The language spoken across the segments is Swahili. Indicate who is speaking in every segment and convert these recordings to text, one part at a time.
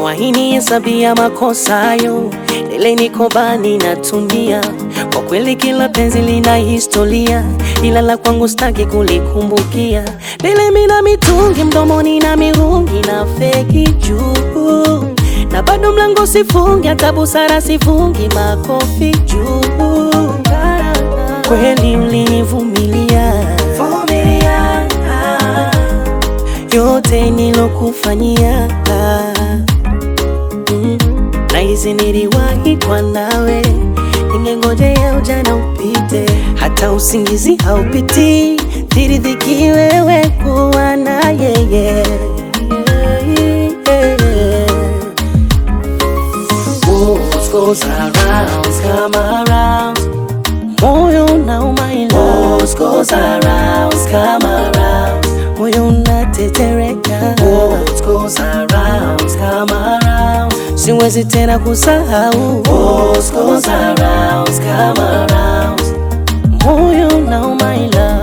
Speaker 1: wahini hesabia makosayo, ile niko bani natumia. Kwa kweli kila penzi lina historia, ila la kwangu staki kulikumbukia. Lile mina mitungi mdomoni na mirungi na feki juu, na bado mlango sifungi, hata busara sifungi, makofi juu. Kweli ulinivumilia yote nilokufanyia mm. na hizi niliwahi kwa nawe, ningengojea ujana upite, hata usingizi haupiti, niridhiki wewe kuwa na yeye What goes around come around, moyo unauma ila What goes around come around, moyo unatetereka What goes around come around, siwezi tena kusahau What goes around come around, moyo unauma ila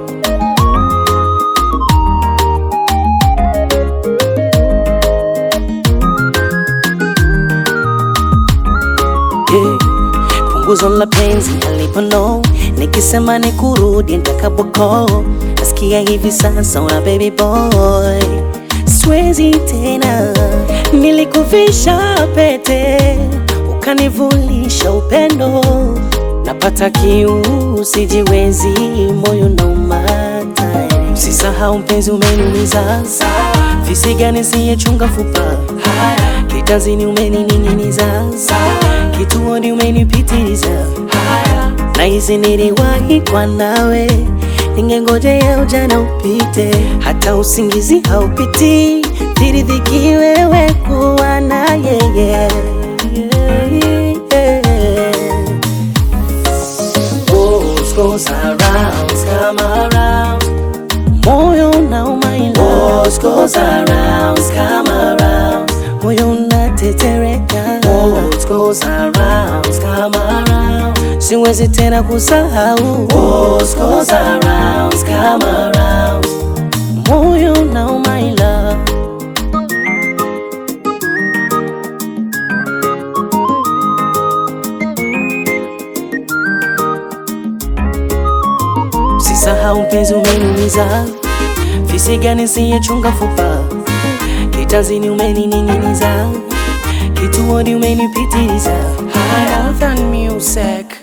Speaker 1: yeah. Punguzo la penzi alipono, nikisema ni kurudi nitakapoko, nasikia hivi sasa una baby boy, siwezi tena. Nilikuvisha pete ukanivulisha upendo, napata kiu sijiwezi, moyo naumata. Usisahau mpenzi, umeniumiza visiga nisiyechunga fupa kitazini umenining'iniza kituoni umenipitiliza na hizi niliwahi kwa nawe, ningengojea ujana upite, hata usingizi haupiti, niridhiki wewe kuwa na yeye What goes around come around, moyo unauma ila What goes around come around, moyo unatetereka What goes around come around, siwezi tena kusahau What goes around come around, moyo unauma ila Usisahau mpenzi, umeniumiza visiga nisiyechunga fupa kitazini umenining'iniza kituoni umenipitiliza
Speaker 2: Higher than music.